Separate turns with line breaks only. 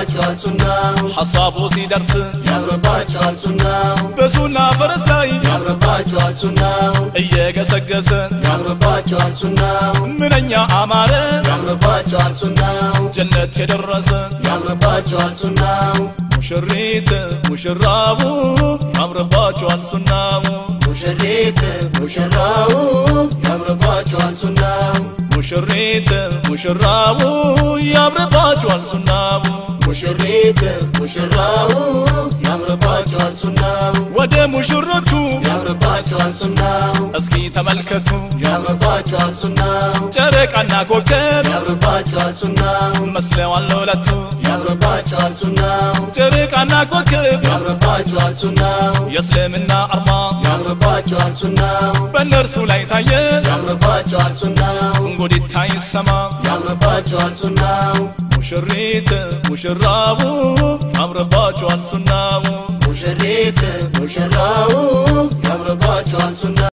ያምርባቸዋል ሱናው
ሐሳቡ ሲደርስ
ያምርባቸዋል ሱናው
በሱና ፈረስ ላይ
ያምርባቸዋል ሱናው
እየገሰገሰ
ያምርባቸዋል ሱናው
ምንኛ አማረ
ያምርባቸዋል ሱናው
ጀነት የደረሰ
ያምርባቸዋል ሱናው
ሙሽሪት ሙሽራቡ ያምርባቸዋል ሱናው
ሙሽሪት ሙሽራው ያምርባቸዋል ሱናው
ሙሽሪት ሙሽራቡ ያምርባቸዋል ሱናው
ሙሽሪት ሙሽራው ያምርባቸዋል ሱናው
ወደ ሙሽሮቹ
ያምርባቸዋል ሱናው
እስኪ ተመልከቱ
ያምርባቸዋል ሱናው
ጨረቃና ኮከብ
ያምርባቸዋል ሱናው
መስለዋል ለሁለቱ
ያምርባቸዋል ሱናው
ጨረቃና ኮከብ
ያምርባቸዋል ሱናው
የእስልምና አርማ
ያምርባቸዋል ሱናው
በእነርሱ ላይ ታየ
ያምርባቸዋል ሱናው
እንጉዲታ ይሰማ
ያምርባቸዋል ሱናው
ሙሽሪት ሙሽራቡ ያምርባቸዋል ሱናው
ሙሽሪት ሙሽራው ያምርባቸዋል ሱናው